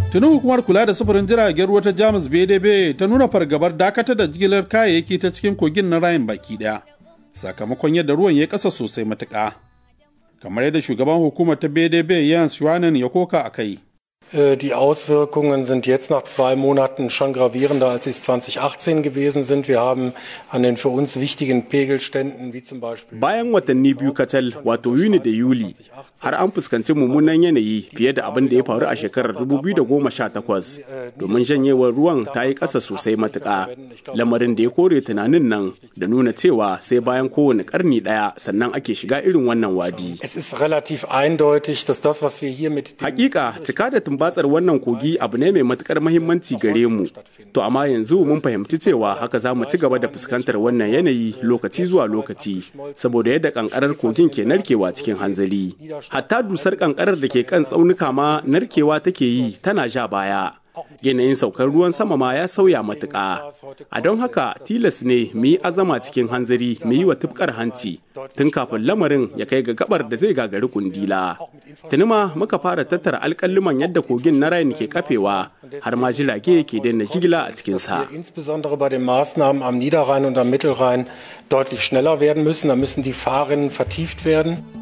Tuni hukumar kula da sufurin jiragen ruwa ta Jamus BDB ta nuna fargabar dakatar da jigilar kayayyaki ta cikin kogin na Rhine baki daya. Sakamakon yadda ruwan ya kasa sosai matuƙa. Kamar yadda shugaban hukumar ta BDB Jens Schwanen ya koka a kai. Die Auswirkungen sind jetzt nach zwei Monaten schon gravierender, als sie es 2018 gewesen sind. Wir haben an den für uns wichtigen Pegelständen, wie zum Beispiel. Bayan watanni biyu kacal, wato Yuni da Yuli, har an fuskanci mummunan yanayi fiye da abin da ya faru a shekarar 2018 domin janyewar ruwan ta yi ƙasa sosai matuƙa. Lamarin da ya kore tunanin nan da nuna cewa sai bayan kowane ƙarni ɗaya sannan ake shiga irin wannan wadi. Es ist relativ eindeutig, dass das, was wir hier mit Hakika, cika da tumbatsar wannan kogi abu ne mai matukar mahimmanci gare mu. To amma yanzu mun fahimci cewa haka za mu ci gaba da fuskantar wannan yanayi lokaci zuwa lokaci saboda yadda kankarar kogin ke narkewa cikin hanzari. Hatta dusar kankarar da ke kan tsaunuka ma narkewa take yi tana ja baya. yanayin saukar ruwan sama ma ya sauya matuƙa. A don haka tilas ne mu yi azama cikin hanzari mu yi wa tufkar hanci tun kafin lamarin ya kai ga gabar da zai gagari kundila. Tuni ma muka fara tattara alƙalluman yadda kogin na Rhine ke kafewa har ma jirage ke daina jigila a cikinsa. Insbesondere bei den Maßnahmen am Niederrhein und am Mittelrhein deutlich schneller werden müssen. Da müssen die Fahrrinnen vertieft werden.